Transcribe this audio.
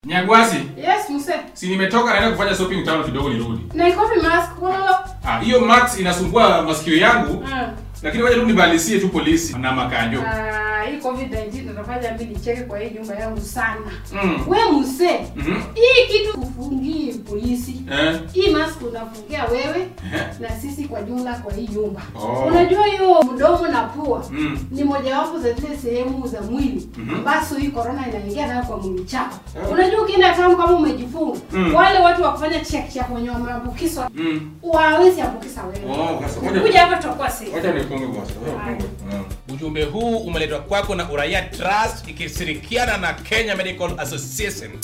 Nyagwasi, Yes, mse. si nimetoka naenda kufanya shopping town kidogo nirudi. Na iko fi mask wala. Ah, hiyo max inasumbua masikio yangu, Mm. lakini wacha tu nibalisie tu polisi na makanjo. Ah, hii COVID-19 inafanya mimi nicheke kwa hii nyumba yangu sana. Mm. We mse. Mhm. Hii kitu kufungii polisi. Eh. Hii mask unafungia wewe Eh. na sisi kwa jumla kwa hii nyumba. Oh. Unajua hiyo mdomo na pua Mm. ni mojawapo za zile sehemu za mwili Mhm. ambazo hii corona inaingia nayo kwa mwili chako. Eh. Unajua ukienda town kama umejifunga, Mm. wale watu wa kufanya check check wenye wameambukizwa Mm. wawezi ambukisa wewe. Oh, sasa ngoja- Kuja hapa tutakuwa safe. Wacha nifunge kwanza. Wacha nifunge. Mm. Ujumbe huu umeletwa kwako na Uraia Trust ikishirikiana na Kenya Medical Association.